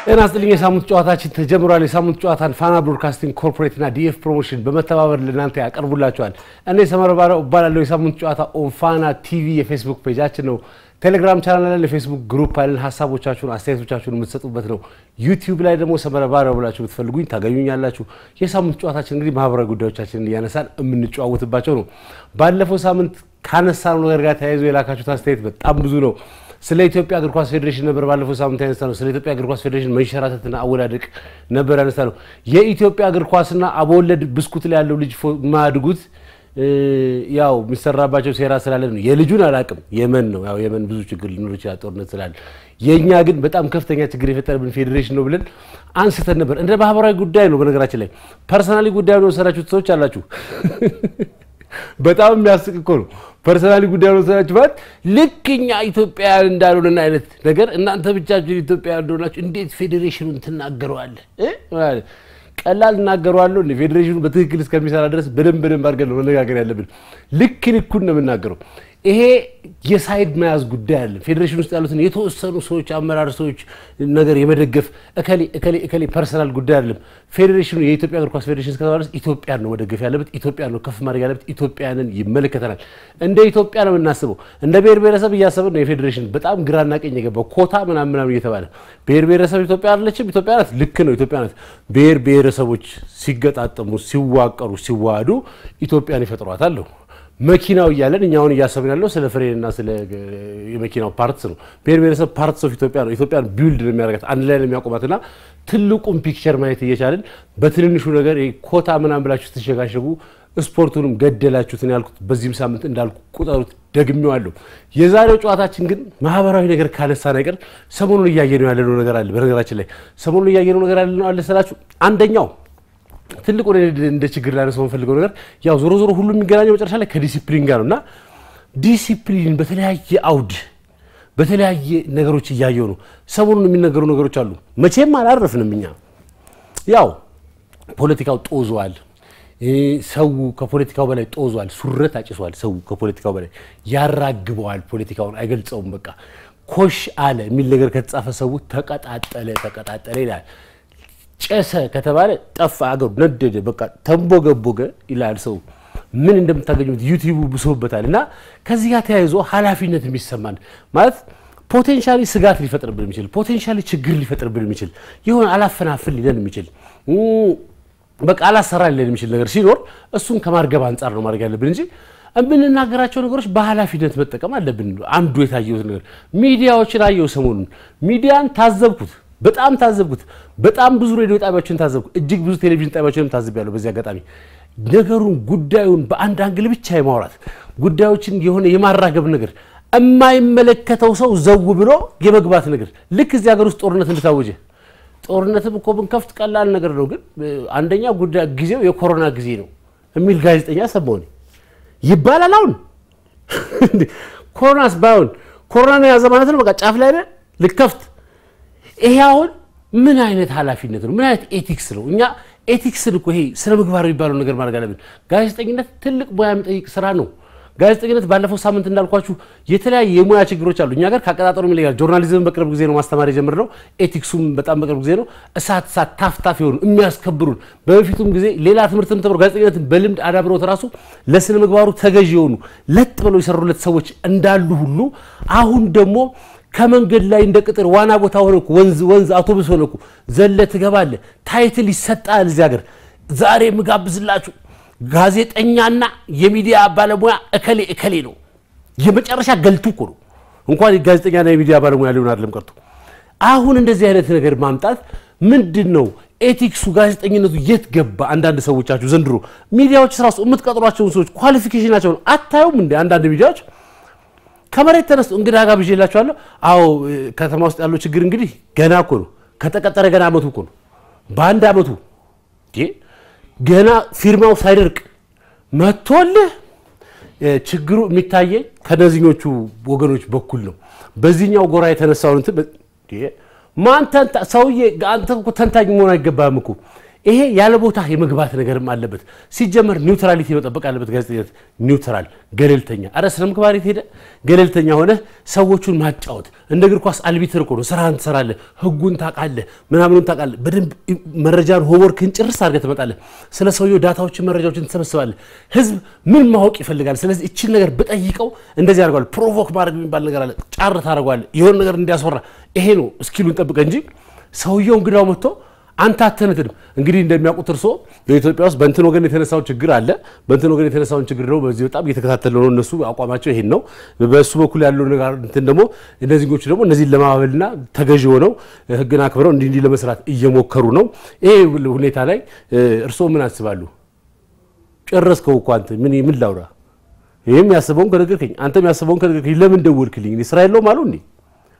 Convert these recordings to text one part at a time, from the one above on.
ጤና ይስጥልኝ። የሳምንት ጨዋታችን ተጀምሯል። የሳምንት ጨዋታን ፋና ብሮድካስቲንግ ኮርፖሬት እና ዲኤፍ ፕሮሞሽን በመተባበር ለእናንተ ያቀርቡላቸዋል። እኔ ሰመረ ባሪያው እባላለሁ። የሳምንት ጨዋታ ኦን ፋና ቲቪ የፌስቡክ ፔጃችን ነው። ቴሌግራም ቻናል ላይ የፌስቡክ ግሩፕ አለን። ሀሳቦቻችሁን አስተያየቶቻችሁን የምትሰጡበት ነው። ዩቲዩብ ላይ ደግሞ ሰመረ ባሪያው ብላችሁ ብትፈልጉኝ ታገኙኛላችሁ። የሳምንት ጨዋታችን እንግዲህ ማህበራዊ ጉዳዮቻችንን እያነሳን የምንጨዋወትባቸው ነው። ባለፈው ሳምንት ካነሳነው ነገር ጋር ተያይዞ የላካችሁት አስተያየት በጣም ብዙ ነው። ስለ ኢትዮጵያ እግር ኳስ ፌዴሬሽን ነበር ባለፈው ሳምንት ያነሳ ነው። ስለ ኢትዮጵያ እግር ኳስ ፌዴሬሽን መንሸራተትና አወዳደቅ ነበር ያነሳ ነው። የኢትዮጵያ እግር ኳስና አበወለድ ብስኩት ላይ ያለው ልጅ ማድጉት ያው የሚሰራባቸው ሴራ ስላለ ነው። የልጁን አላቅም የመን ነው ያው የመን ብዙ ችግር ሊኖር ይችላል ጦርነት ስላለ። የእኛ ግን በጣም ከፍተኛ ችግር የፈጠረብን ፌዴሬሽን ነው ብለን አንስተን ነበር። እንደ ማህበራዊ ጉዳይ ነው። በነገራችን ላይ ፐርሰናሊ ጉዳይ ነው የወሰዳችሁት ሰዎች አላችሁ። በጣም የሚያስቅ እኮ ነው። ፐርሰናሊ ጉዳይ ነው የወሰዳችሁ ማለት ልክ እኛ ኢትዮጵያውያን እንዳልሆነን አይነት ነገር እናንተ ብቻችሁን ኢትዮጵያውያን እንደሆናችሁ እንዴት ፌዴሬሽኑን ትናገረዋለህ? ቀላል እናገረዋለሁ። ፌዴሬሽኑ በትክክል እስከሚሰራ ድረስ በደንብ በደንብ አድርገን ነው መነጋገር ያለብን። ልክ ልኩን ነው የምናገረው። ይሄ የሳይድ መያዝ ጉዳይ አለ። ፌዴሬሽን ውስጥ ያሉትን የተወሰኑ ሰዎች አመራር ሰዎች ነገር የመደገፍ እከሌ እከሌ እከሌ ፐርሰናል ጉዳይ አይደለም። ፌዴሬሽኑ የኢትዮጵያ እግር ኳስ ፌዴሬሽን እስከተባለ ድረስ ኢትዮጵያን ነው መደገፍ ያለበት፣ ኢትዮጵያን ነው ከፍ ማድረግ ያለበት። ኢትዮጵያንን ይመለከተናል። እንደ ኢትዮጵያ ነው የምናስበው። እንደ ብሔር ብሔረሰብ እያሰብን ነው። የፌዴሬሽን በጣም ግራና ቀኝ የገባው ኮታ ምናምን ምናምን እየተባለ ብሔር ብሔረሰብ ኢትዮጵያ አይደለችም። ኢትዮጵያ ናት። ልክ ነው፣ ኢትዮጵያ ናት። ብሔር ብሔረሰቦች ሲገጣጠሙ፣ ሲዋቀሩ፣ ሲዋሃዱ ኢትዮጵያን ይፈጥሯታል ነው መኪናው እያለን እኛ አሁን እያሰብን ያለው ስለ ፍሬንና ስለ የመኪናው ፓርትስ ነው። ብሔር ብሔረሰብ ፓርትስ ኦፍ ኢትዮጵያ ነው። ኢትዮጵያን ቢውልድ ነው የሚያደርጋት አንድ ላይ ነው የሚያቆማትና ትልቁን ፒክቸር ማየት እየቻልን በትንንሹ ነገር ኮታ ምናምን ብላችሁ ስትሸጋሸጉ ስፖርቱንም ገደላችሁትን ያልኩት በዚህም ሳምንት እንዳልኩ ቁጠሩት፣ ደግሜዋለሁ። የዛሬው ጨዋታችን ግን ማህበራዊ ነገር ካነሳ ነገር ሰሞኑን እያየነው ያለነው ነገር አለ። በነገራችን ላይ ሰሞኑን እያየነው ነገር አለ ስላችሁ አንደኛው ትልቁ እንደ ችግር ላነሳው የምፈልገው ነገር ያው ዞሮ ዞሮ ሁሉ የሚገናኘው መጨረሻ ላይ ከዲሲፕሊን ጋር ነው እና ዲሲፕሊን በተለያየ አውድ በተለያየ ነገሮች እያየው ነው። ሰሞኑን የሚነገሩ ነገሮች አሉ። መቼም አላረፍንም እኛ። ያው ፖለቲካው ጦዟል። ሰው ከፖለቲካው በላይ ጦዟል። ሱረት አጭሷል። ሰው ከፖለቲካው በላይ ያራግበዋል። ፖለቲካውን አይገልጸውም። በቃ ኮሽ አለ የሚል ነገር ከተጻፈ ሰው ተቀጣጠለ ተቀጣጠለ ይላል። ጨሰ ከተባለ ጠፋ፣ አገሩ ነደደ፣ በቃ ተንቦገቦገ ይላል ሰው። ምን እንደምታገኙት ዩቲዩቡ ብሶበታል። እና ከዚህ ጋር ተያይዞ ኃላፊነት የሚሰማን ማለት ፖቴንሻሊ ስጋት ሊፈጥርብን የሚችል ፖቴንሻሊ ችግር ሊፈጥርብን የሚችል የሆነ አላፈናፍን ሊለን የሚችል በቃ አላሰራ ሊለን የሚችል ነገር ሲኖር እሱን ከማርገብ አንጻር ነው ማድረግ ያለብን እንጂ የምንናገራቸው ነገሮች በኃላፊነት መጠቀም አለብን። አንዱ የታየሁት ነገር ሚዲያዎችን አየሁ ሰሞኑን ሚዲያን ታዘብኩት በጣም ታዘብኩት። በጣም ብዙ ሬዲዮ ጣቢያዎችን ታዘብኩ። እጅግ ብዙ ቴሌቪዥን ጣቢያዎችንም ታዝቤያለሁ። በዚህ አጋጣሚ ነገሩን ጉዳዩን በአንድ አንግል ብቻ የማውራት ጉዳዮችን የሆነ የማራገብ ነገር የማይመለከተው ሰው ዘው ብሎ የመግባት ነገር ልክ እዚህ ሀገር ውስጥ ጦርነት እንደታወጀ ጦርነትም እኮ ብንከፍት ቀላል ነገር ነው፣ ግን አንደኛ ጉዳይ ጊዜው የኮሮና ጊዜ ነው የሚል ጋዜጠኛ ሰማሁ ይባላል። አሁን ኮሮናስ ባይሆን ኮሮና ነው የያዘ ማለት ነው። በቃ ጫፍ ላይ ነን ልከፍት ይሄ አሁን ምን አይነት ኃላፊነት ነው? ምን አይነት ኤቲክስ ነው? እኛ ኤቲክስን እኮ ይሄ ስነ ምግባር የሚባለው ነገር ማድረግ አለብን። ጋዜጠኝነት ትልቅ ሙያ የሚጠይቅ ስራ ነው። ጋዜጠኝነት ባለፈው ሳምንት እንዳልኳችሁ የተለያየ የሙያ ችግሮች አሉ። እኛ ጋር ከአቀጣጠሩ ይለያል። ጆርናሊዝም በቅርብ ጊዜ ነው ማስተማር የጀመርነው። ኤቲክሱም በጣም በቅርብ ጊዜ ነው። እሳት እሳት ታፍታፍ የሆኑ የሚያስከብሩን በበፊቱም ጊዜ ሌላ ትምህርትም ተምረው ጋዜጠኝነትን በልምድ አዳብረውት ራሱ ለስነ ምግባሩ ተገዥ የሆኑ ለጥ ብለው የሰሩለት ሰዎች እንዳሉ ሁሉ አሁን ደግሞ ከመንገድ ላይ እንደ ቅጥር ዋና ቦታ ሆነ እኮ ወንዝ ወንዝ አውቶቡስ ሆነ እኮ ዘለ ትገባለ። ታይትል ይሰጣል። እዚህ ሀገር ዛሬ የምጋብዝላችሁ ጋዜጠኛና የሚዲያ ባለሙያ እከሌ እከሌ ነው። የመጨረሻ ገልቱ እኮ ነው። እንኳን ጋዜጠኛና የሚዲያ ባለሙያ ሊሆን አይደለም ቀርቶ አሁን እንደዚህ አይነት ነገር ማምጣት ምንድን ነው? ኤቲክሱ ጋዜጠኝነቱ የት ገባ? አንዳንድ ሰዎቻችሁ ዘንድሮ ሚዲያዎች ራሱ የምትቀጥሯቸውን ሰዎች ኳሊፊኬሽናቸውን አታዩም እንደ አንዳንድ ሚዲያዎች ከመሬት ተነስቶ እንግዳ ጋብዤላችኋለሁ። አዎ ከተማ ውስጥ ያለው ችግር እንግዲህ ገና እኮ ነው። ከተቀጠረ ገና አመቱ እኮ ነው። በአንድ አመቱ ገና ፊርማው ሳይደርቅ መጥቶልህ ችግሩ የሚታየኝ ከነዚኞቹ ወገኖች በኩል ነው። በዚህኛው ጎራ የተነሳውን እንትን ማን ተንታ ሰውዬ፣ አንተ እኮ ተንታኝ መሆን አይገባህም እኮ ይሄ ያለ ቦታ የመግባት ነገርም አለበት። ሲጀመር ኒውትራሊቲ መጠበቅ አለበት። ጋዜጠኝነት ኒውትራል፣ ገለልተኛ። አረ ስነ ምግባር የት ሄደ? ገለልተኛ ሆነ ሰዎቹን ማጫወት። እንደ እግር ኳስ አልቢትር እኮ ነው። ስራህን ትሰራለህ፣ ህጉን ታውቃለህ፣ ምናምኑን ታውቃለህ። በደንብ መረጃን ሆምወርክን ጭርስ አድርገህ ትመጣለህ። ስለ ሰውየው ዳታዎችን፣ መረጃዎችን ትሰበስባለህ። ህዝብ ምን ማወቅ ይፈልጋል? ስለዚህ እችን ነገር ብጠይቀው እንደዚህ አድርገዋል። ፕሮቮክ ማድረግ የሚባል ነገር አለ። ጫር ታደርገዋለህ፣ የሆነ ነገር እንዲያስወራ። ይሄ ነው እስኪሉን ጠብቀህ እንጂ ሰውየው እንግዳው መጥቶ አንተ አተነትንም እንግዲህ እንደሚያውቁት እርሶ በኢትዮጵያ ውስጥ በእንትን ወገን የተነሳውን ችግር አለ። በእንትን ወገን የተነሳውን ችግር ደግሞ በዚህ በጣም እየተከታተለ ነው። እነሱ አቋማቸው ይሄን ነው። በእሱ በኩል ያለው ነገር እንትን ደግሞ እነዚህኞቹ ደግሞ እነዚህን ለማባበልና ተገዥ ሆነው ህግን አክብረው እንዲህ እንዲህ ለመስራት እየሞከሩ ነው። ይሄ ሁኔታ ላይ እርሶ ምን አስባሉ? ጨረስከው እኮ አንተ ምን ምን ላውራ? ይህም ያስበውን ከነገርከኝ፣ አንተም ያስበውን ከነገርከኝ ለምን ደወልክልኝ? ስራ የለውም አሉ እንዴ?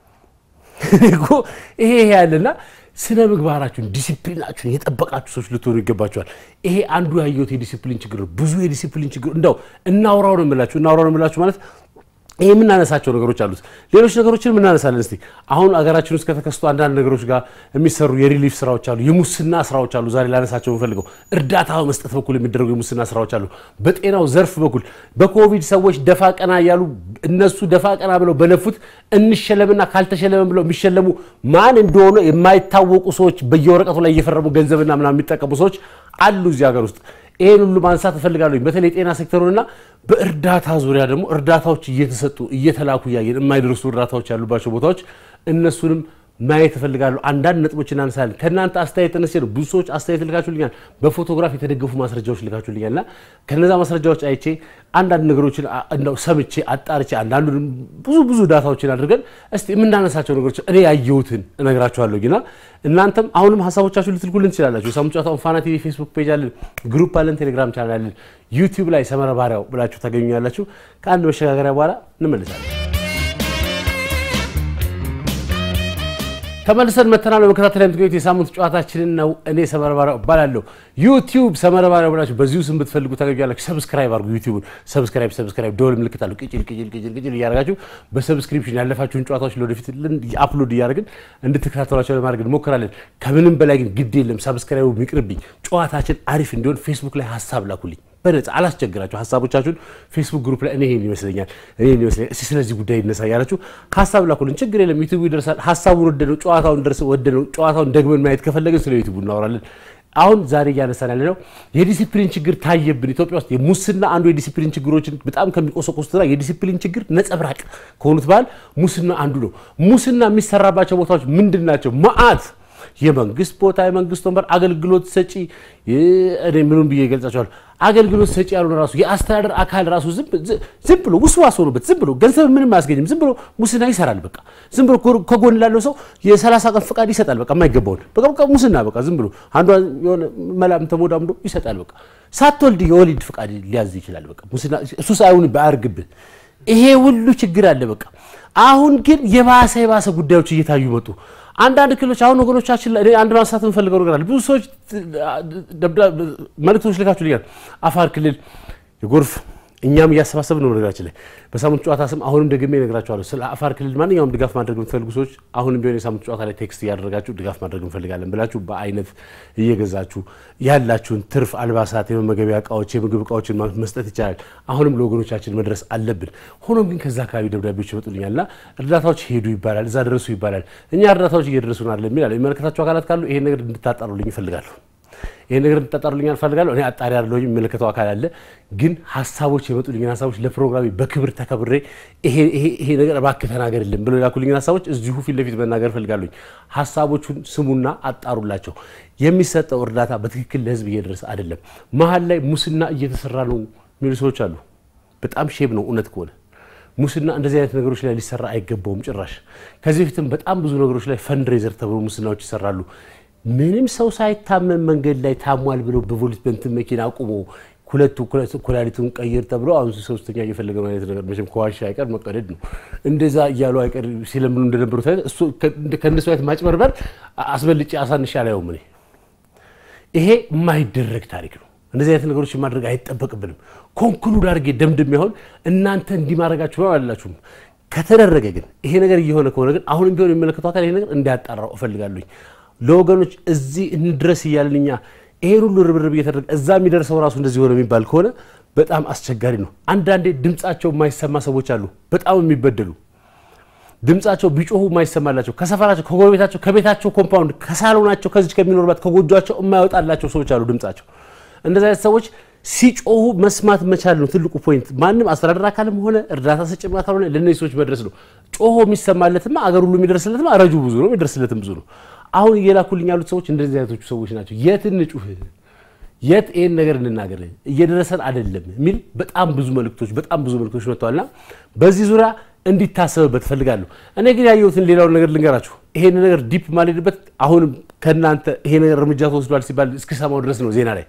ይሄ ይሄ ያለና ስነ ምግባራችሁን ዲሲፕሊናችሁን የጠበቃችሁ ሰዎች ልትሆኑ ይገባችኋል። ይሄ አንዱ ያየሁት የዲሲፕሊን ችግር ነው። ብዙ የዲሲፕሊን ችግር እንደው እናውራው ነው የምላችሁ። እናውራው ነው የምላችሁ ማለት ይህ የምናነሳቸው ነገሮች አሉት። ሌሎች ነገሮችን የምናነሳለን። እስቲ አሁን አገራችን ውስጥ ከተከሰቱ አንዳንድ ነገሮች ጋር የሚሰሩ የሪሊፍ ስራዎች አሉ፣ የሙስና ስራዎች አሉ። ዛሬ ላነሳቸው የምፈልገው እርዳታ በመስጠት በኩል የሚደረጉ የሙስና ስራዎች አሉ። በጤናው ዘርፍ በኩል በኮቪድ ሰዎች ደፋ ቀና እያሉ እነሱ ደፋ ቀና ብለው በለፉት እንሸለምና ካልተሸለመን ብለው የሚሸለሙ ማን እንደሆነ የማይታወቁ ሰዎች በየወረቀቱ ላይ እየፈረሙ ገንዘብና ምናምን የሚጠቀሙ ሰዎች አሉ እዚህ ሀገር ውስጥ። ይህን ሁሉ ማንሳት እፈልጋለሁ። በተለይ የጤና ሴክተሩንና በእርዳታ ዙሪያ ደግሞ እርዳታዎች እየተሰጡ እየተላኩ እያየን የማይደርሱ እርዳታዎች ያሉባቸው ቦታዎች እነሱንም ማየት እፈልጋለሁ። አንዳንድ ነጥቦች እናነሳለን። ከእናንተ አስተያየት ተነስቼ ነው። ብዙ ሰዎች አስተያየት ልካችሁልኛል፣ በፎቶግራፍ የተደገፉ ማስረጃዎች ልካችሁልኛል እና ከነዛ ማስረጃዎች አይቼ አንዳንድ ነገሮችን እንደው ሰምቼ አጣርቼ አንዳንዱ ብዙ ብዙ ዳታዎችን አድርገን እስቲ የምናነሳቸው ነገሮች እኔ ያየሁትን እነግራችኋለሁ። ግና እናንተም አሁንም ሀሳቦቻችሁ ልትልኩልን ትችላላችሁ። የሳምንት ጨዋታውን ፋና ቲቪ ፌስቡክ ፔጅ አለን፣ ግሩፕ አለን፣ ቴሌግራም ቻናል አለን፣ ዩቲዩብ ላይ ሰመረ ባሪያው ብላችሁ ታገኙኛላችሁ። ከአንድ መሸጋገሪያ በኋላ እንመልሳለን። ተመልሰን መተናል። በመከታተል የምትገኙት የሳምንቱ ጨዋታችንን ነው። እኔ ሰመረ ባሪያው እባላለሁ። ዩቲዩብ ሰመረ ባሪያው ብላችሁ በዚሁ ስም ብትፈልጉ ታገኛላችሁ። ሰብስክራይብ አድርጉ። ዩቲዩብን ሰብስክራይብ ሰብስክራይብ ደወል ምልክት አለው። ቅጭል ቅጭል ቅጭል ቅጭል እያደረጋችሁ በሰብስክሪፕሽን ያለፋችሁን ጨዋታዎች ለወደፊት አፕሎድ እያደረግን እንድትከታተሏቸው ለማድረግ እንሞክራለን። ከምንም በላይ ግን ግድ የለም ሰብስክራይቡ ይቅርብኝ። ጨዋታችን አሪፍ እንዲሆን ፌስቡክ ላይ ሀሳብ ላኩልኝ። በነፃ አላስቸግራችሁ። ሀሳቦቻችሁን ፌስቡክ ግሩፕ ላይ እኔ ይሄን ይመስለኛል እኔ ይሄን ይመስለኛል እስቲ ስለዚህ ጉዳይ ይነሳ ያላችሁ ሀሳብ ላኩልን። ችግር የለም ዩቲዩብ ይደርሳል። ሀሳቡን ወደነው ጨዋታውን ደርስ ወደነው ጨዋታውን ደግመን ማየት ከፈለግን ስለ ዩቲዩብ እናወራለን። አሁን ዛሬ እያነሳን ያለ ነው የዲሲፕሊን ችግር ታየብን ኢትዮጵያ ውስጥ። የሙስና አንዱ የዲሲፕሊን ችግሮችን በጣም ከሚቆሰቁሱትና የዲሲፕሊን ችግር ነጸብራቅ ከሆኑት ባህል ሙስና አንዱ ነው። ሙስና የሚሰራባቸው ቦታዎች ምንድን ናቸው? መዓት የመንግስት ቦታ የመንግስት ወንበር አገልግሎት ሰጪ እኔ ምኑን ብዬ ይገልጻቸዋል። አገልግሎት ሰጪ ያልሆነ ራሱ የአስተዳደር አካል ራሱ ዝም ብሎ ውስዋስ ሆኖበት ዝም ብሎ ገንዘብ ምንም አያስገኝም። ዝም ብሎ ሙስና ይሰራል። በቃ ዝም ብሎ ከጎን ላለው ሰው የሰላሳ ቀን ፈቃድ ይሰጣል። በቃ የማይገባውን በቃ ሙስና በቃ ዝም ብሎ አንዷ የሆነ መላም ተሞዳምዶ ይሰጣል። በቃ ሳትወልድ የወሊድ ፈቃድ ሊያዝ ይችላል። በቃ ሙስና እሱ ሳይሆን ባያርግብህ ይሄ ሁሉ ችግር አለ። በቃ አሁን ግን የባሰ የባሰ ጉዳዮች እየታዩ መጡ። አንዳንድ ክልሎች አሁን ወገኖቻችን ላይ አንድ ማንሳት የምፈልገው ነገር አለ። ብዙ ሰዎች መልእክቶች ልካችሁልኛል። አፋር ክልል የጎርፍ እኛም እያሰባሰብን ነው። ነገራችን ላይ በሳምንቱ ጨዋታ ስም አሁንም ደግሜ እነግራችኋለሁ። ስለ አፋር ክልል ማንኛውም ድጋፍ ማድረግ የምትፈልጉ ሰዎች አሁንም ቢሆን የሳምንቱ ጨዋታ ላይ ቴክስት እያደረጋችሁ ድጋፍ ማድረግ እንፈልጋለን ብላችሁ በአይነት እየገዛችሁ ያላችሁን ትርፍ አልባሳት፣ የመመገቢያ እቃዎች፣ የምግብ እቃዎችን መስጠት ይቻላል። አሁንም ለወገኖቻችን መድረስ አለብን። ሆኖም ግን ከዛ አካባቢ ደብዳቤዎች ይመጡልኛልና እርዳታዎች ሄዱ ይባላል፣ እዛ ደረሱ ይባላል። እኛ እርዳታዎች እየደረሱ ናል የሚላል የሚመለከታቸው አካላት ካሉ ይሄን ነገር እንድታጣሩልኝ ይፈልጋሉ። ይሄን ነገር እንድታጣሩልኝ አልፈልጋለሁ። እኔ አጣሪ አይደለሁም፣ የሚመለከተው አካል አለ። ግን ሀሳቦች የመጡልኝን ሀሳቦች ለፕሮግራሜ በክብር ተከብሬ ይሄ ነገር እባክህ ተናገርልን ብሎ የላኩልኝን ሀሳቦች እዚሁ ፊት ለፊት መናገር እፈልጋለሁኝ። ሀሳቦቹን ስሙና አጣሩላቸው። የሚሰጠው እርዳታ በትክክል ለህዝብ እየደረሰ አይደለም። መሀል ላይ ሙስና እየተሰራ ነው የሚሉ ሰዎች አሉ። በጣም ሼም ነው እውነት ከሆነ ሙስና እንደዚህ አይነት ነገሮች ላይ ሊሰራ አይገባውም ጭራሽ። ከዚህ በፊትም በጣም ብዙ ነገሮች ላይ ፈንድሬዘር ተብሎ ሙስናዎች ይሰራሉ። ምንም ሰው ሳይታመም መንገድ ላይ ታሟል ብሎ በፖሊስ በእንትን መኪና አቁሞ ሁለቱ ኩላሊቱን ቀይር ተብሎ አሁን ሶስተኛ እየፈለገ አይነት ነገር መቼም ከዋሻ አይቀር መቀደድ ነው። እንደዛ እያሉ አይቀር ሲለምኑ እንደነበሩት አይነት ከእነሱ አይነት ማጭበርበር አስበልጬ አሳንሻ አላየውም እኔ። ይሄ የማይደረግ ታሪክ ነው። እንደዚህ አይነት ነገሮች ማድረግ አይጠበቅብንም። ኮንክሉድ አድርጌ ደምድም ያሆን እናንተ እንዲህ ማድረጋችሁ ነው አላላችሁም። ከተደረገ ግን ይሄ ነገር እየሆነ ከሆነ ግን አሁንም ቢሆን የሚመለከተው አካል ይሄ ነገር እንዲያጣራው እፈልጋለሁኝ። ለወገኖች እዚህ እንድረስ እያልን እኛ ይሄን ሁሉ ርብርብ እየተደረገ እዛ የሚደርሰው ራሱ እንደዚህ ሆነ የሚባል ከሆነ በጣም አስቸጋሪ ነው። አንዳንዴ ድምፃቸው የማይሰማ ሰዎች አሉ፣ በጣም የሚበደሉ ድምፃቸው ቢጮሁ የማይሰማላቸው ከሰፈራቸው፣ ከጎረቤታቸው፣ ከቤታቸው ኮምፓውንድ፣ ከሳሎናቸው፣ ከዚች ከሚኖርባት ከጎጇቸው የማይወጣላቸው ሰዎች አሉ ድምፃቸው። እንደዚህ አይነት ሰዎች ሲጮሁ መስማት መቻል ነው ትልቁ ፖይንት። ማንም አስተዳደር አካልም ሆነ እርዳታ ሰጭም አካል ሆነ ለእነዚህ ሰዎች መድረስ ነው። ጮሆ የሚሰማለትማ አገር ሁሉ የሚደርስለትማ ረጁ ብዙ ነው፣ የሚደርስለትም ብዙ ነው። አሁን እየላኩልኝ ያሉት ሰዎች እንደዚህ አይነቶቹ ሰዎች ናቸው። የት እንጩህ፣ የት ይህን ነገር እንናገር፣ እየደረሰን አይደለም የሚል በጣም ብዙ መልእክቶች በጣም ብዙ መልእክቶች መጥተዋልና በዚህ ዙሪያ እንዲታሰብበት እፈልጋለሁ። እኔ ግን ያየሁትን ሌላውን ነገር ልንገራችሁ። ይሄን ነገር ዲፕ ማልሄድበት አሁንም ከእናንተ ይሄ ነገር እርምጃ ተወስዷል ሲባል እስኪሰማው ድረስ ነው ዜና ላይ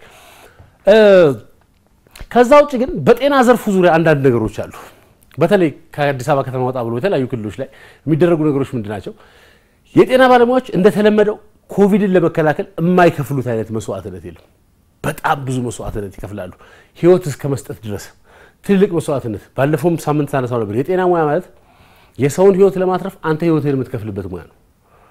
ከዛ ውጭ ግን በጤና ዘርፉ ዙሪያ አንዳንድ ነገሮች አሉ። በተለይ ከአዲስ አበባ ከተማ ወጣ ብሎ የተለያዩ ክልሎች ላይ የሚደረጉ ነገሮች ምንድን ናቸው? የጤና ባለሙያዎች እንደተለመደው ኮቪድን ለመከላከል የማይከፍሉት አይነት መስዋዕትነት የለም። በጣም ብዙ መስዋዕትነት ይከፍላሉ፣ ህይወት እስከ መስጠት ድረስ ትልቅ መስዋዕትነት። ባለፈውም ሳምንት ሳነሳው ነበር። የጤና ሙያ ማለት የሰውን ህይወት ለማትረፍ አንተ ህይወትህን የምትከፍልበት ሙያ ነው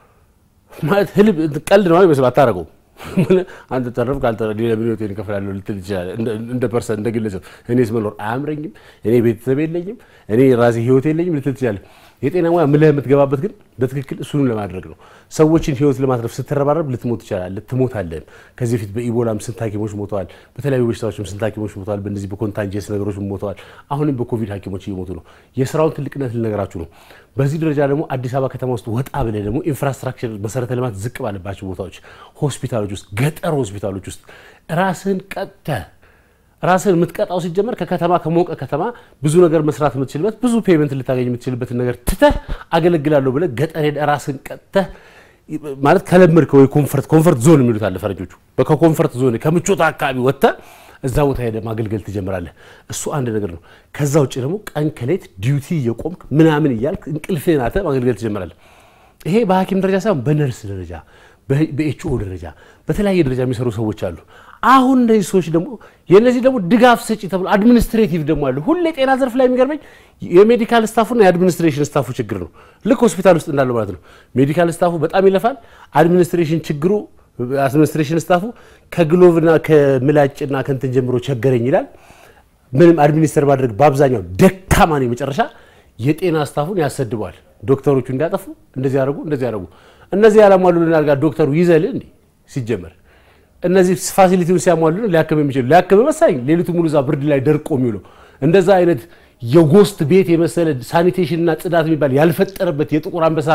ማለት ህልም ቀልድ ነው ይመስል አታረገውም አንተ ተረፍ ካልተረ ሌላ ምን ህይወቴን እከፍላለሁ ልትል ትችላለህ። እንደ ፐርሰን እንደ ግለሰብ እኔስ መኖር አያምረኝም፣ እኔ ቤተሰብ የለኝም፣ እኔ ራሴ ህይወት የለኝም ልትል ትችላለህ። የጤና ሙያ ምልህ የምትገባበት ግን በትክክል እሱንም ለማድረግ ነው። ሰዎችን ህይወት ለማትረፍ ስትረባረብ ልትሞት ትችላለህ፣ ትሞታለህም። ከዚህ በፊት በኢቦላም ስንት ሐኪሞች ሞተዋል። በተለያዩ በሽታዎችም ስንት ሐኪሞች ሞተዋል። በእነዚህ በኮንታንጀስ ነገሮች ሞተዋል። አሁንም በኮቪድ ሐኪሞች እየሞቱ ነው። የስራውን ትልቅነት ልነገራችሁ ነው። በዚህ ደረጃ ደግሞ አዲስ አበባ ከተማ ውስጥ ወጣ ብለህ ደግሞ ኢንፍራስትራክቸር መሰረተ ልማት ዝቅ ባለባቸው ቦታዎች፣ ሆስፒታሎች ውስጥ፣ ገጠር ሆስፒታሎች ውስጥ ራስህን ቀጥተህ ራስህን የምትቀጣው ሲጀመር ከከተማ ከሞቀ ከተማ ብዙ ነገር መስራት የምትችልበት ብዙ ፔመንት ልታገኝ የምትችልበትን ነገር ትተህ አገለግላለሁ ብለህ ገጠር ሄደህ ራስህን ቀጥተህ ማለት ከለመድከው ኮንፈርት ኮንፈርት ዞን የሚሉት አለ ፈረንጆቹ። ከኮንፈርት ዞን ከምቾት አካባቢ ወጥተህ እዛ ቦታ ሄደህ ማገልገል ትጀምራለህ። እሱ አንድ ነገር ነው። ከዛ ውጭ ደግሞ ቀን ከሌት ዲዩቲ እየቆምክ ምናምን እያልክ እንቅልፍህን አተህ ማገልገል ትጀምራለህ። ይሄ በሐኪም ደረጃ ሳይሆን በነርስ ደረጃ በኤችኦ ደረጃ በተለያየ ደረጃ የሚሰሩ ሰዎች አሉ። አሁን እነዚህ ሰዎች ደግሞ የእነዚህ ደግሞ ድጋፍ ሰጪ ተብሎ አድሚኒስትሬቲቭ ደግሞ አሉ። ሁሌ ጤና ዘርፍ ላይ የሚገርመኝ የሜዲካል ስታፉና የአድሚኒስትሬሽን ስታፉ ችግር ነው። ልክ ሆስፒታል ውስጥ እንዳለው ማለት ነው። ሜዲካል ስታፉ በጣም ይለፋል። አድሚኒስትሬሽን ችግሩ አድሚኒስትሬሽን ስታፉ ከግሎቭና ከምላጭና ከንትን ጀምሮ ቸገረኝ ይላል። ምንም አድሚኒስተር ማድረግ በአብዛኛው ደካማ ነው። የመጨረሻ የጤና ስታፉን ያሰድበዋል። ዶክተሮቹ እንዲያጠፉ እንደዚህ ያደርጉ እንደዚህ ያደርጉ እነዚህ ያላሟሉልን አልጋ ዶክተሩ ይዘልህ እንዴ ሲጀመር እነዚህ ፋሲሊቲውን ሲያሟሉ ሊያክም የሚችሉ ሊያክም መሳኝ ሌሊቱ ሙሉ እዛ ብርድ ላይ ደርቆ የሚውለው እንደዛ አይነት የጎስት ቤት የመሰለ ሳኒቴሽንና ጽዳት የሚባል ያልፈጠረበት የጥቁር አንበሳ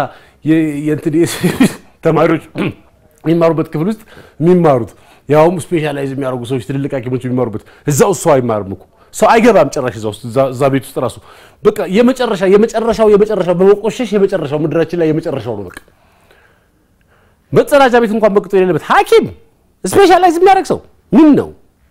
ተማሪዎች የሚማሩበት ክፍል ውስጥ የሚማሩት ያውም ስፔሻላይዝ የሚያደርጉ ሰዎች ትልልቅ ሐኪሞች የሚማሩበት እዛ ውስጥ ሰው አይማርም እኮ ሰው አይገባም ጭራሽ እዛ ውስጥ እዛ ቤት ውስጥ ራሱ በቃ የመጨረሻ የመጨረሻው የመጨረሻው በመቆሸሽ የመጨረሻው ምድራችን ላይ የመጨረሻው ነው። በቃ መጸዳጃ ቤት እንኳን በቅጡ የሌለበት ሐኪም ስፔሻላይዝ የሚያደርግ ሰው ምን ነው?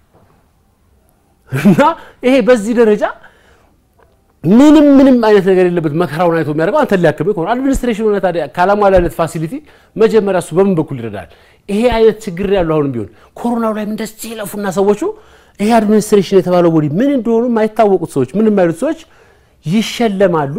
እና ይሄ በዚህ ደረጃ ምንም ምንም አይነት ነገር የለበት መከራውን አይቶ የሚያደርገው አንተ ሊያክምህ ከሆነ አድሚኒስትሬሽን ሆነ ታዲያ ካላሟላለት ፋሲሊቲ መጀመሪያ እሱ በምን በኩል ይረዳል? ይሄ አይነት ችግር ያለው አሁንም ቢሆን ኮሮናው ላይ እንደዚህ ይለፉና ሰዎቹ ይሄ አድሚኒስትሬሽን የተባለው ቦዲ ምን እንደሆኑ የማይታወቁት ሰዎች ምን የማይሉት ሰዎች ይሸለማሉ፣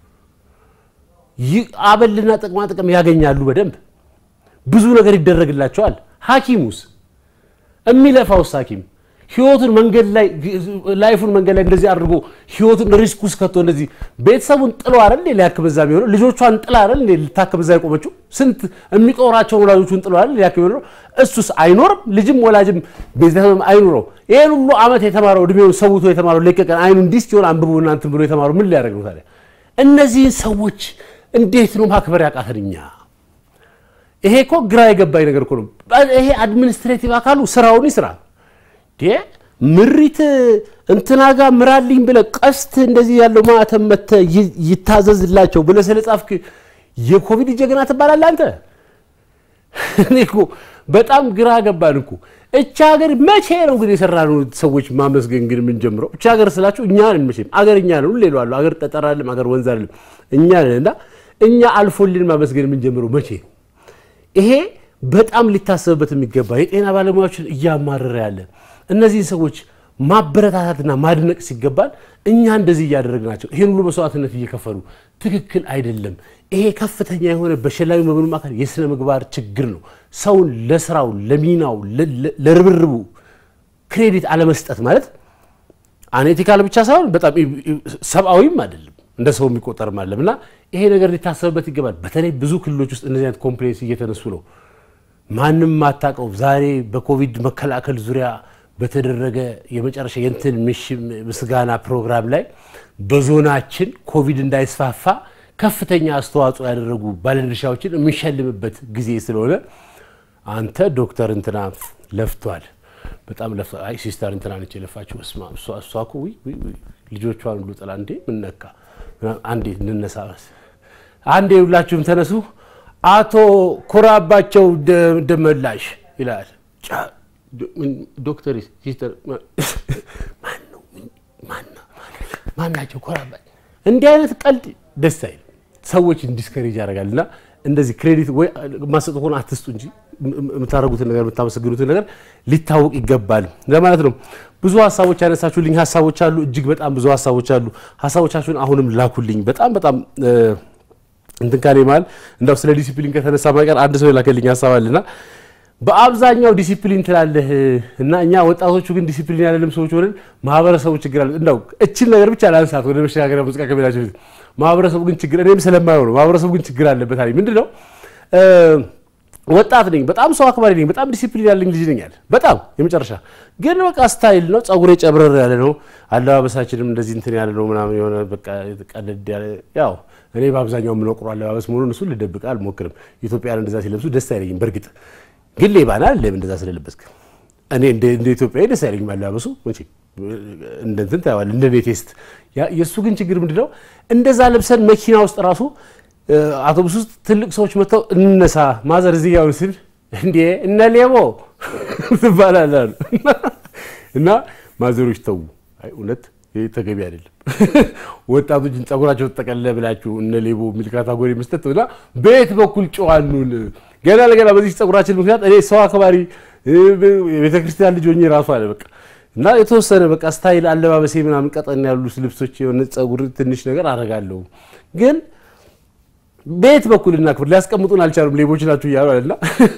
አበልና ጥቅማ ጥቅም ያገኛሉ። በደንብ ብዙ ነገር ይደረግላቸዋል። ሐኪሙስ የሚለፋውስ ሐኪም ህይወቱን መንገድ ላይ ላይፉን መንገድ ላይ እንደዚህ አድርጎ ህይወቱን ሪስክ ውስጥ ከቶ እንደዚህ ቤተሰቡን ጥሎ አይደል ሊያክም እዛ የሚሆነው ልጆቿን ጥላ አይደል ልታክም እዛ የቆመችው ስንት የሚጦራቸውን ወላጆቹን ጥሎ አይደል ሊያክም የሚሆነው እሱስ አይኖርም ልጅም ወላጅም ቤተሰብም አይኖረው ይሄን ሁሉ ዓመት የተማረው እድሜውን ሰውቶ የተማረው ለቀቀን አይኑ እንዲህ ሲሆን አንብቦ እናንትን ብሎ የተማረው ምን ሊያደርግ ነው ታዲያ እነዚህን ሰዎች እንዴት ነው ማክበር ያቃተን እኛ ይሄ እኮ ግራ የገባኝ ነገር እኮ ነው ይሄ አድሚኒስትሬቲቭ አካሉ ስራውን ይስራ ምሪት እንትና ጋር ምራልኝ ብለህ ቀስት እንደዚህ ያለው ማተም መተህ ይታዘዝላቸው ብለህ ስለጻፍክ የኮቪድ ጀግና ትባላለህ አንተ። እኔ እኮ በጣም ግራ ገባን እኮ። እቻ ሀገር መቼ ነው ግን የሰራነው ሰዎች ማመስገን ግን የምንጀምረው? እቻ ሀገር ስላችሁ እኛ ነን። መቼም አገር እኛ ነን። ሁሌ እለዋለሁ፣ አገር ጠጠር አይደለም፣ አገር ወንዝ አይደለም፣ እኛ ነን። እና እኛ አልፎልን ማመስገን የምንጀምረው መቼ ነው? ይሄ በጣም ሊታሰብበት የሚገባ የጤና ባለሙያዎችን እያማረረ ያለ እነዚህን ሰዎች ማበረታታትና ማድነቅ ሲገባል እኛ እንደዚህ እያደረግናቸው ይህን ሁሉ መስዋዕትነት እየከፈሉ ትክክል አይደለም። ይሄ ከፍተኛ የሆነ በሸላሚ መብሉ አካል የስነ ምግባር ችግር ነው። ሰውን ለስራው፣ ለሚናው፣ ለርብርቡ ክሬዲት አለመስጠት ማለት አኔቲካል ብቻ ሳይሆን በጣም ሰብአዊም አይደለም፣ እንደ ሰው የሚቆጠርም አለም እና ይሄ ነገር ሊታሰብበት ይገባል። በተለይ ብዙ ክልሎች ውስጥ እነዚህ አይነት ኮምፕሌንስ እየተነሱ ነው። ማንም ማታቀው ዛሬ በኮቪድ መከላከል ዙሪያ በተደረገ የመጨረሻ የእንትን ምስጋና ፕሮግራም ላይ በዞናችን ኮቪድ እንዳይስፋፋ ከፍተኛ አስተዋጽኦ ያደረጉ ባለድርሻዎችን የምንሸልምበት ጊዜ ስለሆነ አንተ ዶክተር እንትና ለፍቷል፣ በጣም ለፍቷል። አይ ሲስተር እንትና ነች የለፋችው። እስማ እሷ እኮ ልጆቿን ሁሉ ጥላ እንዴ ምነካ አንዴ እንነሳ፣ አንዴ ሁላችሁም ተነሱ። አቶ ኩራባቸው ደመላሽ ይላል ዶክተር ሲስተር ማናቸው ኮራባ እንዲህ አይነት ቀልድ ደስ አይል ሰዎችን ዲስከሬጅ ያደርጋል እና እንደዚህ ክሬዲት ወይ ማሰጥ ሆነ አትስጡ እንጂ የምታደርጉትን ነገር የምታመሰግኑትን ነገር ሊታወቅ ይገባል ለማለት ነው። ብዙ ሀሳቦች ያነሳችሁልኝ ሀሳቦች አሉ። እጅግ በጣም ብዙ ሀሳቦች አሉ። ሀሳቦቻችሁን አሁንም ላኩልኝ። በጣም በጣም እንትን ካሌ መሀል እንዳው ስለ ዲሲፕሊን ከተነሳ ማይቀር አንድ ሰው የላከልኝ ሀሳብ አለና በአብዛኛው ዲሲፕሊን ትላለህ እና እኛ ወጣቶቹ ግን ዲሲፕሊን ያለንም ሰዎች ሆነን ማህበረሰቡ ችግር አለ። እንዳው እችን ነገር ብቻ ላንሳት ወደ መሸጋገሪያ ሙዚቃ ከሜዳቸው በፊት ማህበረሰቡ ግን ችግር እኔም ስለማየው ነው። ማህበረሰቡ ግን ችግር አለበት አለኝ። ምንድን ነው ወጣት ነኝ፣ በጣም ሰው አክባሪ ነኝ፣ በጣም ዲሲፕሊን ያለኝ ልጅ ነኝ አለ። በጣም የመጨረሻ ግን በቃ ስታይል ነው፣ ጸጉሬ ጨብረር ያለ ነው፣ አለባበሳችንም እንደዚህ እንትን ያለ ነው ምናምን የሆነ በቃ ቀለድ ያለ ያው እኔ በአብዛኛው የምኖቅሩ አለባበስ መሆኑን እሱን ልደብቅ አልሞክርም። ኢትዮጵያን እንደዛ ሲለብሱ ደስ አይለኝም በእርግጥ ግን ሌባና ለም እንደዛ ስለለበስክ እኔ እንደ ኢትዮጵያዊ ደስ አይለኝም አለባበሱ መቼ እንደ እንትን ታየዋለህ እንደ እኔ ቴስት የእሱ ግን ችግር ምንድን ነው እንደዛ ለብሰን መኪና ውስጥ ራሱ አውቶቡስ ውስጥ ትልቅ ሰዎች መጥተው እንነሳ ማዘር እዚህ ያውን ስል እንዴ እነ ሌቦ ትባላለህ አሉ እና ማዘሮች ተዉ እውነት ይህ ተገቢ አይደለም ወጣቶችን ጸጉራቸው ተጠቀለ ብላችሁ እነ ሌቦ የሚል ካታጎሪ መስጠት እና በየት በኩል ጨዋኑን ገና ለገና በዚህ ጸጉራችን ምክንያት እኔ ሰው አክባሪ የቤተክርስቲያን ልጅ ሆኜ ራሱ አለ በቃ እና የተወሰነ በቃ ስታይል አለባበሴ ምናምን ቀጠን ያሉ ልብሶች የሆነ ጸጉር ትንሽ ነገር አደርጋለሁ ግን ቤት በኩል እናክብር ሊያስቀምጡን አልቻሉም ሌቦች ናችሁ እያሉ አለና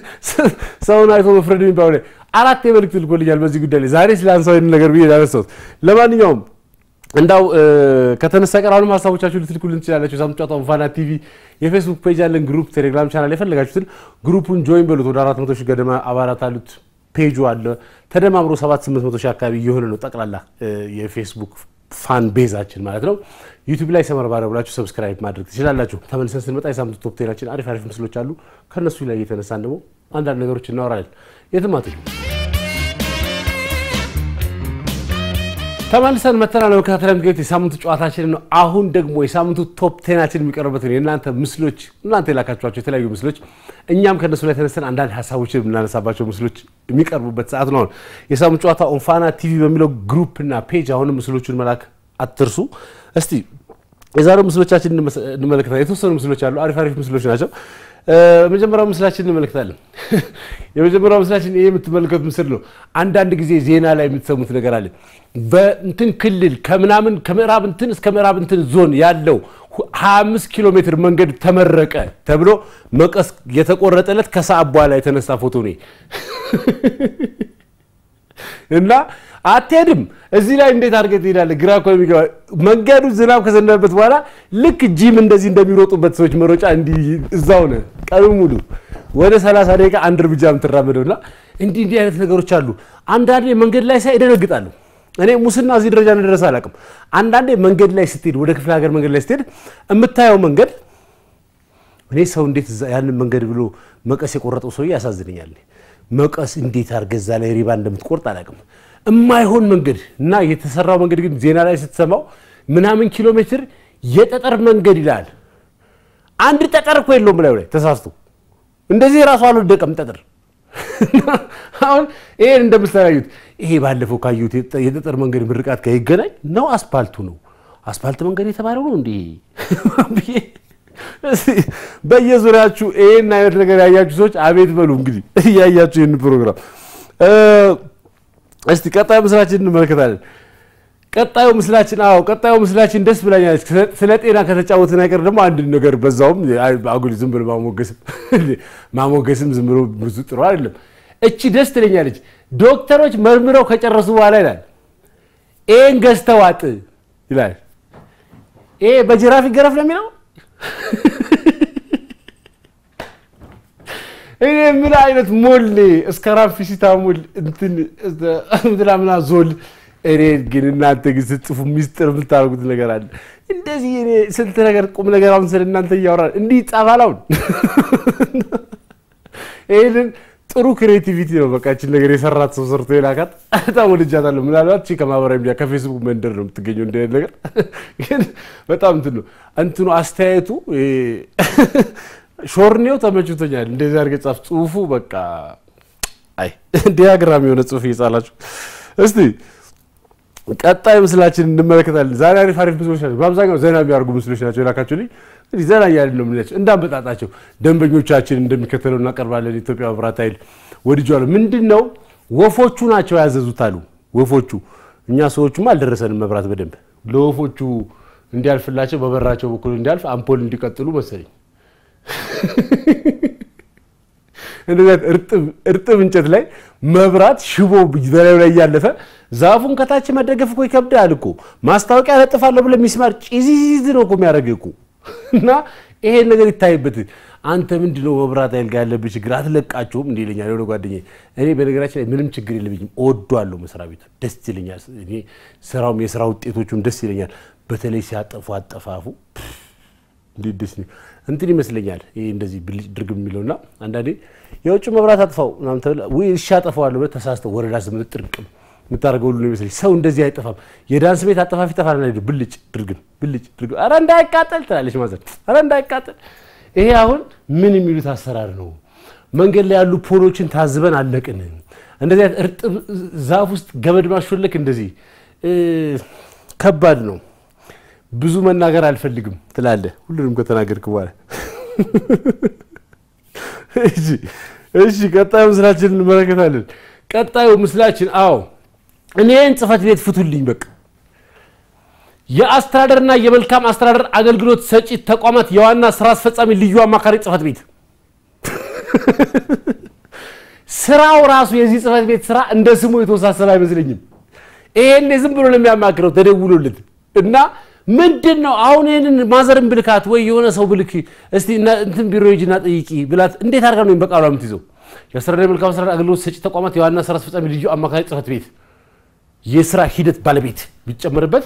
ሰውን አይቶ መፍረድ የሚባለው ላይ አራት የመልእክት ልኮልኛል በዚህ ጉዳይ ላይ ዛሬ ስለ አንሳው ነገር ብዬ ያነሳሁት ለማንኛውም እንዳው ከተነሳ ቀር አሁንም ሀሳቦቻችሁ ልትልኩልን ትችላላችሁ። ሳምንት ጨዋታ ፋና ቲቪ የፌስቡክ ፔጅ ያለን ግሩፕ፣ ቴሌግራም ቻናል የፈለጋችሁትን ግሩፑን ጆይን በሉት። ወደ አራት መቶ ሺህ ገደማ አባላት አሉት። ፔጁ አለ ተደማምሮ ሰባት ስምንት መቶ ሺህ አካባቢ እየሆነ ነው ጠቅላላ የፌስቡክ ፋን ቤዛችን ማለት ነው። ዩቲዩብ ላይ ሰመር ባረ ብላችሁ ሰብስክራይብ ማድረግ ትችላላችሁ። ተመልሰን ስንመጣ የሳምንቱ ቶፕ ቴናችን አሪፍ አሪፍ ምስሎች አሉ። ከእነሱ ላይ እየተነሳን ደግሞ አንዳንድ ነገሮች እናወራለን። የትም አትሄዱ። ተመልሰን መተናል። ለመከታተል የምትገኙት የሳምንቱ ጨዋታችንን ነው። አሁን ደግሞ የሳምንቱ ቶፕ ቴናችን የሚቀርበትን የእናንተ ምስሎች እናንተ የላካችኋቸው የተለያዩ ምስሎች እኛም ከእነሱ ላይ ተነስተን አንዳንድ ሀሳቦችን የምናነሳባቸው ምስሎች የሚቀርቡበት ሰዓት ነው። አሁን የሳምንቱ ጨዋታ ኦንፋና ቲቪ በሚለው ግሩፕ እና ፔጅ አሁንም ምስሎቹን መላክ አትርሱ። እስቲ የዛሬው ምስሎቻችን እንመለከታለን። የተወሰኑ ምስሎች አሉ። አሪፍ አሪፍ ምስሎች ናቸው። መጀመሪያው ምስላችን እንመለከታለን። የመጀመሪያው ምስላችን ይሄ የምትመለከቱት ምስል ነው። አንዳንድ ጊዜ ዜና ላይ የምትሰሙት ነገር አለ። በእንትን ክልል ከምናምን ከምዕራብ እንትን እስከ ምዕራብ እንትን ዞን ያለው 25 ኪሎ ሜትር መንገድ ተመረቀ ተብሎ መቀስ የተቆረጠለት ከሰዓት በኋላ የተነሳ ፎቶ ነው እና አትሄድም። እዚህ ላይ እንዴት አድርገህ ትሄዳለህ? ግራ እኮ የሚገባ መንገዱ ዝናብ ከዘነበበት በኋላ ልክ ጂም እንደዚህ እንደሚሮጡበት ሰዎች መሮጫ እንዲህ እዛው ነህ ቀኑ ሙሉ ወደ 30 ደቂቃ አንድ እርምጃ የምትራመደው እና እንዲህ እንዲህ አይነት ነገሮች አሉ። አንዳንዴ መንገድ ላይ ሳይ እደነግጣለሁ። እኔ ሙስና እዚህ ደረጃ እንደደረሰ አላውቅም። አንዳንዴ መንገድ ላይ ስትሄድ፣ ወደ ክፍለ ሀገር መንገድ ላይ ስትሄድ የምታየው መንገድ እኔ ሰው እንዴት ያንን መንገድ ብሎ መቀስ የቆረጠው ሰውዬ ያሳዝነኛል። መቀስ እንዴት አድርገህ እዛ ላይ ሪባ እንደምትቆርጥ አላውቅም። የማይሆን መንገድ እና የተሰራው መንገድ ግን ዜና ላይ ስትሰማው ምናምን ኪሎ ሜትር የጠጠር መንገድ ይላል። አንድ ጠጠር እኮ የለውም ላዩ ላይ ተሳስቶ እንደዚህ ራሱ አልወደቀም ጠጠር። አሁን ይሄን እንደምታዩት ይሄ ባለፈው ካዩት የጠጠር መንገድ ምርቃት ጋር ይገናኝ ነው አስፓልቱ ነው አስፓልት መንገድ የተባለው ነው እንዲህ በየዙሪያችሁ ይህን አይነት ነገር ያያችሁ ሰዎች አቤት በሉ እንግዲህ እያያችሁ ይህን ፕሮግራም እስቲ ቀጣይ ምስራችን እንመለከታለን። ቀጣዩ ምስላችን አዎ፣ ቀጣዩ ምስላችን ደስ ብላኛለች። ስለ ጤና ከተጫወትን አይቀር ደግሞ አንድ ነገር በዛውም አጉል ዝም ብሎ ማሞገስም ማሞገስም ዝም ብሎ ብዙ ጥሩ አይደለም። እቺ ደስ ትለኛለች። ዶክተሮች መርምረው ከጨረሱ በኋላ ይላል ይህን ገዝተው ዋጥ ይላል። ይሄ በጅራፍ ይገረፍ ነው የሚለው። እኔ ምን አይነት ሞል እስከ ራፊሲታ ሞል እንትን ምናምና ዞል እኔ ግን እናንተ ግን ስትጽፉ ሚስጥር የምታደርጉት ነገር አለ። እንደዚህ እኔ ስንት ነገር ቁም ነገር አሁን ስለ እናንተ እያወራን እንዲህ ይጻፋል። አሁን ይህንን ጥሩ ክሬቲቪቲ ነው። በቃ ይህችን ነገር የሰራት ሰው ሰርቶ የላካት በጣም ወድጃታለሁ። ምናልባት ቺ ከማህበራዊ ሚዲያ ከፌስቡክ መንደር ነው የምትገኘው እንደ ነገር ግን በጣም እንትን ነው እንትኑ አስተያየቱ ሾርኔው ተመችቶኛል። እንደዚህ አድርገህ ጻፍ። ጽሁፉ በቃ አይ ዲያግራም የሆነ ጽሁፍ እየጻላችሁ እስቲ ቀጣይ ምስላችን እንመለከታለን። ዛሬ አሪፍ አሪፍ ምስሎች ናቸው። በአብዛኛው ዘና የሚያደርጉ ምስሎች ናቸው የላካችሁልኝ። እንግዲህ ዘና እያልን ነው የምንላቸው እንዳመጣጣቸው ደንበኞቻችን እንደሚከተለው እናቀርባለን። የኢትዮጵያ መብራት ኃይል ወድጄዋለሁ። ምንድን ነው ወፎቹ ናቸው ያዘዙት አሉ። ወፎቹ እኛ ሰዎቹማ አልደረሰንም መብራት በደንብ ለወፎቹ እንዲያልፍላቸው በበራቸው በኩል እንዲያልፍ አምፖል እንዲቀጥሉ መሰለኝ እንደዚያ እርጥብ እንጨት ላይ መብራት ሽቦ በላዩ ላይ እያለፈ ዛፉን ከታች መደገፍ እኮ ይከብዳል እኮ። ማስታወቂያ ለጥፋለሁ ብለህ ሚስማር ጭዚዝ ነው እኮ የሚያደርግህ እኮ። እና ይሄን ነገር ይታይበት። አንተ ምንድን ነው መብራት ኃይል ጋር ያለብህ ችግር አትለቃቸውም? እንዲህ ይለኛል የሆነ ጓደኛዬ። እኔ በነገራችን ላይ ምንም ችግር የለብኝም፣ እወደዋለሁ መስሪያ ቤቱ፣ ደስ ይለኛል። እኔ ስራውም የስራ ውጤቶቹም ደስ ይለኛል። በተለይ ሲያጠፉ አጠፋፉ እንዴት ደስ እንትን ይመስለኛል። ይሄ እንደዚህ ብልጭ ድርግም የሚለውና አንዳንዴ የውጭ መብራት አጥፋው ምናምን ተብለህ ወይ እሺ አጠፋዋለሁ ብለህ ተሳስተው ወረዳ ስምንት ጥርቅም የምታደርገው ሁሉ ነው ይመስለኝ። ሰው እንደዚህ አይጠፋም። የዳንስ ቤት አጠፋፊ ጠፋ ና ብልጭ ድርግም ብልጭ ድርግም፣ ኧረ እንዳይቃጠል ትላለች ማዘር፣ ኧረ እንዳይቃጠል። ይሄ አሁን ምን የሚሉት አሰራር ነው? መንገድ ላይ ያሉ ፖሎችን ታዝበን አለቅን። እንደዚህ አይነት እርጥብ ዛፍ ውስጥ ገመድ ማሾለክ እንደዚህ ከባድ ነው። ብዙ መናገር አልፈልግም ትላለህ። ሁሉንም ከተናገርክ በኋላ እሺ፣ ቀጣዩ ምስላችን እንመለከታለን። ቀጣዩ ምስላችን አዎ፣ እኔን ጽህፈት ቤት ፍቱልኝ። በቃ የአስተዳደርና የመልካም አስተዳደር አገልግሎት ሰጪ ተቋማት የዋና ስራ አስፈጻሚ ልዩ አማካሪ ጽህፈት ቤት ስራው ራሱ የዚህ ጽህፈት ቤት ስራ እንደ ስሙ የተወሳሰበ አይመስለኝም። ይሄን ዝም ብሎ ነው የሚያማክረው ተደውሎለት እና ምንድን ነው አሁን ይህንን ማዘርን ብልካት ወይ የሆነ ሰው ብልክ እስቲ እንትን ቢሮ ሂጂና ጠይቂ ብላት እንዴት አድርጋ ነው በቃሏ የምትይዘው? የአስተዳደር የመልካም አስተዳደር አገልግሎት ሰጪ ተቋማት የዋና ስራ አስፈጻሚ ልዩ አማካሪ ጽህፈት ቤት የስራ ሂደት ባለቤት ቢጨመርበት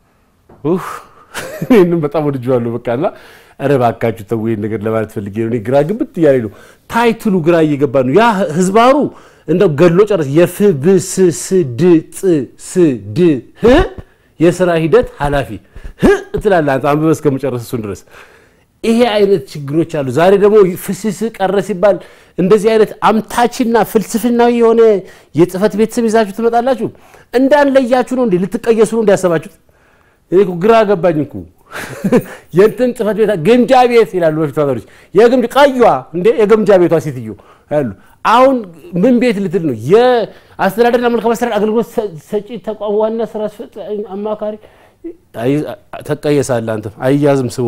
ይህንም በጣም ወድጄዋለሁ። በቃ እና ኧረ እባካችሁ ተው ይሄን ነገር ለማለት ፈልጌ ነው። እኔ ግራ ግብት እያለኝ ነው። ታይትሉ ግራ እየገባ ነው። ያ ህዝባሩ እንደው ገድሎ ጨረስ የፍ ብ ስ ስ ድ ፅ ስ ድ ህ የስራ ሂደት ኃላፊ ህ ትላለህ አንተ አንብበህ እስከመጨረስ እሱን ድረስ ይሄ አይነት ችግሮች አሉ። ዛሬ ደግሞ ፍስስ ቀረ ሲባል እንደዚህ አይነት አምታችና ፍልስፍናዊ የሆነ የጽህፈት ቤት ስም ይዛችሁ ትመጣላችሁ። እንዳንለያችሁ ነው እንዴ? ልትቀየሱ ነው እንዲያሰባችሁት? እኔ እኮ ግራ ገባኝ እኮ የእንትን ጽህፈት ቤት ግምጃ ቤት ይላሉ በፊት ታታሪዎች። የግምጃ ቀዩዋ እንዴ የግምጃ ቤቷ ሴትዮ ያሉ አሁን ምን ቤት ልትል ነው? የአስተዳደርና መልካም አስተዳደር አገልግሎት ሰጪ ተቋም ዋና ስራ አስፈጻሚ አማካሪ ተቀየሳለህ አንተም አይያዝም ስሙ።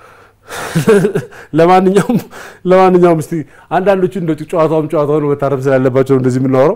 ለማንኛውም ለማንኛውም እስቲ አንዳንዶቹ እንደ ጨዋታውም ጨዋታው ነው መታረም ስላለባቸው እንደዚህ የምናወራው።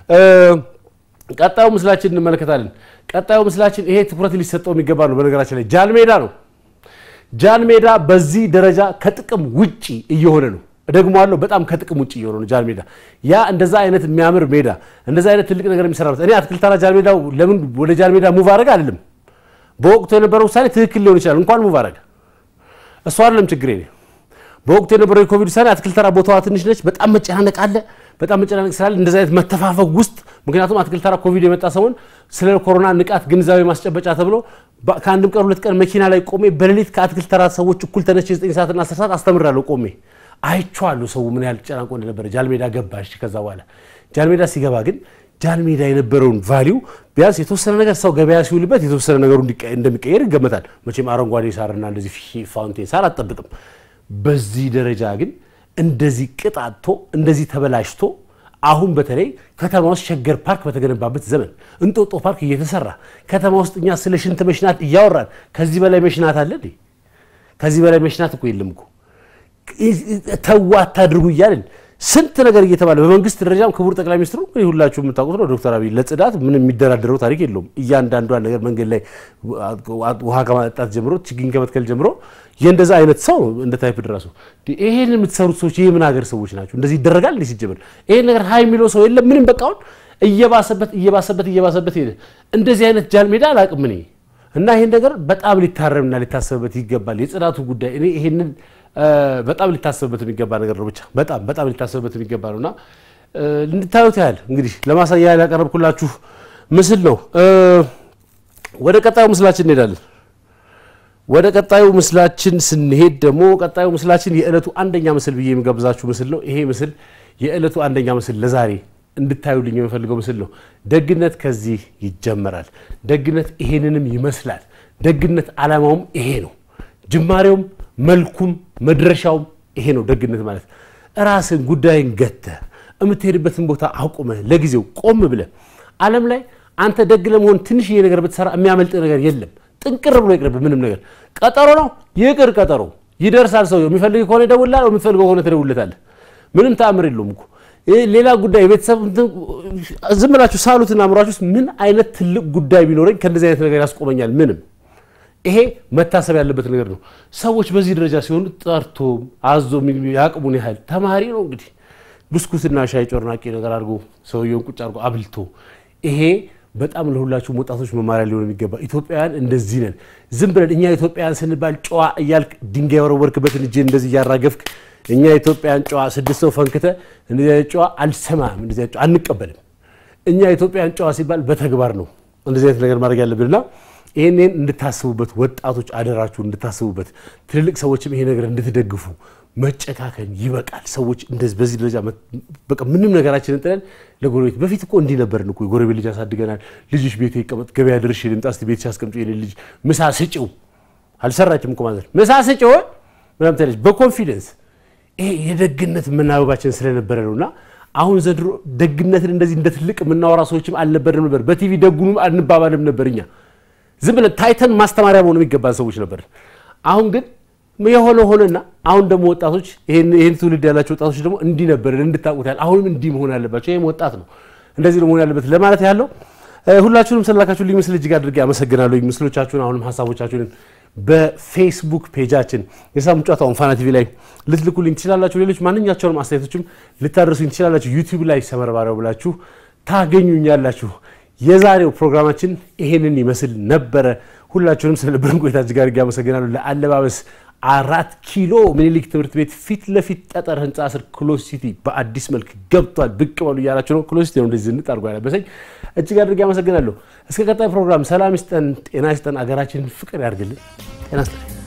ቀጣዩ ምስላችን እንመለከታለን። ቀጣዩ ምስላችን ይሄ ትኩረት ሊሰጠው የሚገባ ነው። በነገራችን ላይ ጃን ሜዳ ነው። ጃን ሜዳ በዚህ ደረጃ ከጥቅም ውጪ እየሆነ ነው። እደግመዋለሁ፣ በጣም ከጥቅም ውጭ እየሆነ ነው ጃን ሜዳ። ያ እንደዛ አይነት የሚያምር ሜዳ፣ እንደዛ አይነት ትልቅ ነገር የሚሰራበት እኔ አትክልት ተራ ጃን ሜዳው ለምን ወደ ጃን ሜዳ ሙቭ አደረግ አይደለም። በወቅቱ የነበረው ውሳኔ ትክክል ሊሆን ይችላል። እንኳን ሙቭ አደረግ እሱ አይደለም ችግሬ። በወቅቱ የነበረው የኮቪድ ውሳኔ አትክልት ተራ ቦታዋ ትንሽ ነች፣ በጣም መጨናነቅ አለ። በጣም መጨናነቅ ስላለ እንደዚ አይነት መተፋፈግ ውስጥ ምክንያቱም አትክልት ተራ ኮቪድ የመጣ ሰሞን ስለ ኮሮና ንቃት ግንዛቤ ማስጨበጫ ተብሎ ከአንድም ቀን ሁለት ቀን መኪና ላይ ቆሜ በሌሊት ከአትክልት ተራ ሰዎች እኩል ተነስቼ 9 ሰዓትና 10 ሰዓት አስተምራለሁ ቆሜ አይቼዋለሁ። ሰው ምን ያህል ጨናንቆ እንደነበረ ጃልሜዳ ገባ። እሺ ከዛ በኋላ ጃልሜዳ ሲገባ ግን ጃልሜዳ የነበረውን ቫሊዩ ቢያንስ የተወሰነ ነገር ሰው ገበያ ሲውልበት የተወሰነ ነገሩ እንደሚቀየር ይገመታል። መቼም አረንጓዴ ሳርና እንደዚህ ፋውንቴን ሳር አጠብቅም። በዚህ ደረጃ ግን እንደዚህ ቅጣቶ እንደዚህ ተበላሽቶ አሁን በተለይ ከተማ ውስጥ ሸገር ፓርክ በተገነባበት ዘመን እንጦጦ ፓርክ እየተሰራ ከተማ ውስጥ እኛ ስለ ሽንት መሽናት እያወራን ከዚህ በላይ መሽናት አለ እንዴ? ከዚህ በላይ መሽናት እኮ የለም እኮ። ተዋ አታድርጉ እያልን ስንት ነገር እየተባለ በመንግስት ደረጃም ክቡር ጠቅላይ ሚኒስትሩ እንግዲህ ሁላችሁ የምታውቁት ነው ዶክተር አብይ ለጽዳት ምንም የሚደራደረው ታሪክ የለውም። እያንዳንዷን ነገር መንገድ ላይ ውሃ ከማጠጣት ጀምሮ ችግኝ ከመትከል ጀምሮ የእንደዛ አይነት ሰው እንደ ታይፕ ድረሱ ይሄን የምትሰሩት ሰዎች የምን ሀገር ሰዎች ናቸው? እንደዚህ ይደረጋል እንዲህ ሲጀምር ይሄን ነገር ሀይ የሚለው ሰው የለም። ምንም በቃ አሁን እየባሰበት እየባሰበት እየባሰበት ሄደ። እንደዚህ አይነት ጃል ሜዳ አላውቅም እኔ እና ይሄን ነገር በጣም ሊታረምና ሊታሰብበት ይገባል። የጽዳቱ ጉዳይ እኔ ይሄንን በጣም ሊታሰብበት የሚገባ ነገር ነው። ብቻ በጣም በጣም ሊታሰብበት የሚገባ ነው እና እንድታዩት ያህል እንግዲህ ለማሳያ ያህል ያቀረብኩላችሁ ምስል ነው። ወደ ቀጣዩ ምስላችን እንሄዳለን። ወደ ቀጣዩ ምስላችን ስንሄድ ደግሞ ቀጣዩ ምስላችን የዕለቱ አንደኛ ምስል ብዬ የሚጋብዛችሁ ምስል ነው። ይሄ ምስል የዕለቱ አንደኛ ምስል ለዛሬ እንድታዩልኝ የምፈልገው ምስል ነው። ደግነት ከዚህ ይጀመራል። ደግነት ይሄንንም ይመስላል። ደግነት ዓላማውም ይሄ ነው። ጅማሬውም መልኩም መድረሻውም ይሄ ነው። ደግነት ማለት ራስን ጉዳይን ገተህ የምትሄድበትን ቦታ አቁመህ ለጊዜው ቆም ብለህ ዓለም ላይ አንተ ደግ ለመሆን ትንሽዬ ነገር ብትሰራ የሚያመልጥ ነገር የለም። ጥንቅር ብሎ ይቅርብ። ምንም ነገር ቀጠሮ ነው ይቅር፣ ቀጠሮ ይደርሳል። ሰው የሚፈልግ ከሆነ ይደውልልሃል፣ የምትፈልገው ከሆነ ትደውልለታለህ። ምንም ተአምር የለውም እኮ ሌላ ጉዳይ ቤተሰብ ዝም ብላችሁ ሳሉትና አእምሯችሁ ውስጥ ምን አይነት ትልቅ ጉዳይ ቢኖረኝ ከእንደዚህ አይነት ነገር ያስቆመኛል? ምንም ይሄ መታሰብ ያለበት ነገር ነው። ሰዎች በዚህ ደረጃ ሲሆኑ ጠርቶ አዞ ያቅሙን ያህል ተማሪ ነው እንግዲህ ብስኩትና ሻይ ጮርናቄ ነገር አድርጎ ሰውየውን ቁጭ አድርጎ አብልቶ ይሄ በጣም ለሁላችሁም ወጣቶች መማሪያ ሊሆን የሚገባ ኢትዮጵያውያን እንደዚህ ነን። ዝም ብለን እኛ ኢትዮጵያውያን ስንባል ጨዋ እያልክ ድንጋይ ወረወርክበትን እጅ እንደዚህ እያራገፍክ እኛ ኢትዮጵያውያን ጨዋ ስድስት ሰው ፈንክተ እንደዚህ አይነት ጨዋ አልሰማም፣ እንደዚህ አይነት ጨዋ አንቀበልም። እኛ ኢትዮጵያውያን ጨዋ ሲባል በተግባር ነው እንደዚህ አይነት ነገር ማድረግ ያለብንና ይህንን እንድታስቡበት ወጣቶች አደራችሁ እንድታስቡበት፣ ትልልቅ ሰዎችም ይሄ ነገር እንድትደግፉ። መጨካከን ይበቃል። ሰዎች እንደዚህ በዚህ ደረጃ በቃ ምንም ነገራችንን ጥለን ለጎረቤት በፊት እኮ እንዲህ ነበርን እኮ የጎረቤት ልጅ አሳድገናል። ልጅሽ ቤት ይቀመጥ፣ ገበያ ድርሽ ልምጣ፣ እስኪ ቤትሽ አስቀምጪ፣ የኔ ልጅ ምሳ ስጭው። አልሰራችም እኮ ማለት ምሳ ስጭው ምናምን ትላለች በኮንፊደንስ ይሄ የደግነት መናበባችን ስለነበረ ነው። እና አሁን ዘንድሮ ደግነትን እንደዚህ እንደ ትልቅ የምናወራ ሰዎችም አልነበርንም ነበር። በቲቪ ደጉንም አንባባልም ነበር። እኛ ዝም ብለን ታይተን ማስተማሪያ መሆኑ የሚገባን ሰዎች ነበር። አሁን ግን የሆነ ሆነና አሁን ደግሞ ወጣቶች ይህን ትውልድ ያላቸው ወጣቶች ደግሞ እንዲህ ነበር እንድታውቁት ያህል አሁንም እንዲህ መሆን ያለባቸው ይህም ወጣት ነው እንደዚህ ነው መሆን ያለበት ለማለት ያለው ሁላችሁንም ስላካችሁ ልኝ ምስል እጅግ አድርጌ አመሰግናለሁ። ምስሎቻችሁን አሁንም ሀሳቦቻችሁን በፌስቡክ ፔጃችን የሳምንት ጨዋታውን ፋና ቲቪ ላይ ልትልኩልኝ ትችላላችሁ። ሌሎች ማንኛቸውንም አስተያየቶችም ልታደርሱኝ ትችላላችሁ። ዩቲዩብ ላይ ሰመር ባሪያው ብላችሁ ታገኙኛላችሁ። የዛሬው ፕሮግራማችን ይሄንን ይመስል ነበረ። ሁላችሁንም ስለነበረን ቆይታ እጅግ አድርጌ አመሰግናለሁ። ለአለባበስ አራት ኪሎ ምኒልክ ትምህርት ቤት ፊት ለፊት ጠጠር ህንፃ ስር ክሎዝ ሲቲ በአዲስ መልክ ገብቷል። ብቅ በሉ እያላችሁ ነው። ክሎዝ ሲቲ ነው እንደዚህ ዝንጥ አድርጎ ያለበሰኝ። እጅግ አድርጌ አመሰግናለሁ። እስከ ቀጣይ ፕሮግራም ሰላም ይስጠን፣ ጤና ይስጠን፣ አገራችንን ፍቅር ያድርግልን። ጤና ይስጠን።